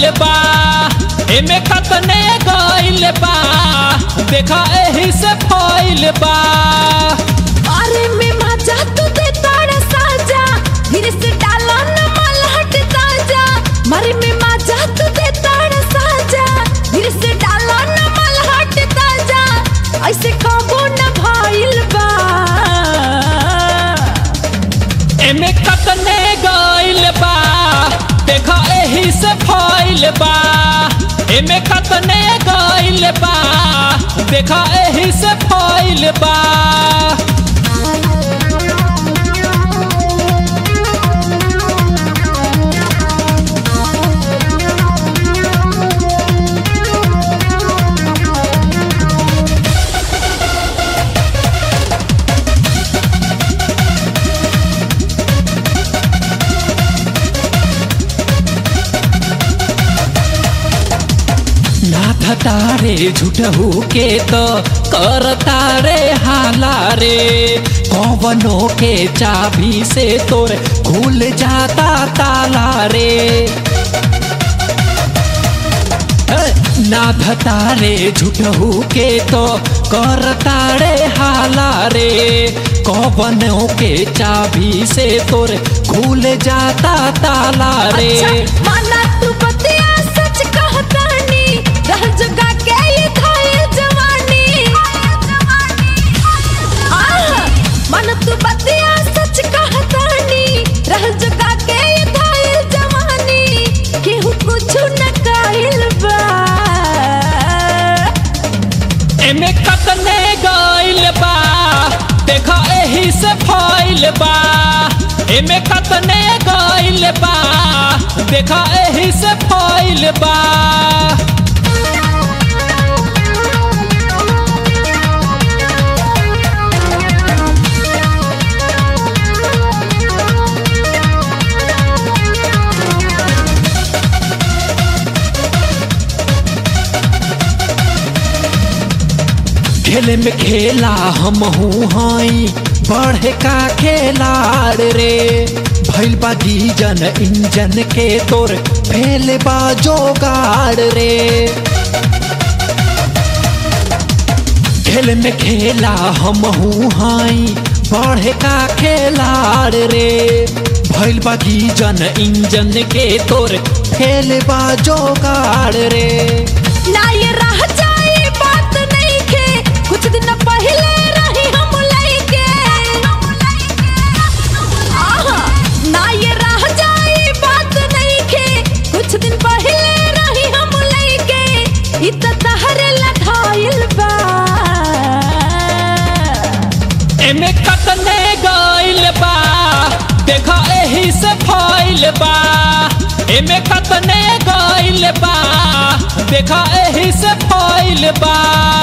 गइल बा एमे कतने गइल बा देखा एही से फइल बा अरे में मजा तू दे ताड़ा साजा धीरे से डाला न मलहट ताजा मारे में मजा तू दे ताड़ा साजा धीरे से डाला न मलहट ताजा ऐसे कबो न भइल बा एमे कतने गइल बा देखा एही से फइल बा एमे कतने गइल बा देखा एही से फइल बा नाथ तारे झूठहू के तो कर तारे हाला रे कौवनो के चाबी से तोर खुल जाता ताला रे नाथ तारे झूठहू के तो कर तारे हाला रे कौवनो के चाबी से तोर खुल जाता ताला रे अच्छा माना तू बतिया सच कहतानी रह जगा के ये थाए जवानी आह माना तू बतिया सच कहतानी रह जगा के ये थाए जवानी केहू कुछ न काहिल बा एमे कतने गइल बा देखा एही से फइल बा एमे कतने गइल बा देखा एही से फइल बा खेले में खेला हम हूँ हई बढ़े का खेलाड़ रे भइल बा गीजन इंजन के तोर फेल बा जोगाड़ रे खेल में खेला हम हूँ हई बढ़े का खेलाड़ रे भइल बा गीजन इंजन के तोर फेल बा जोगाड़ रे ना ये रह जाए बात नहीं के कुछ दिन पहले रही हम लइके आहा ना ये रह जाए बात नहीं के कुछ दिन पहले रही हम लइके इत तहरे लठाइल बा एमे कतने गइल बा देखा एही से फइल बा एमे कतने गइल बा देखा एही से फइल बा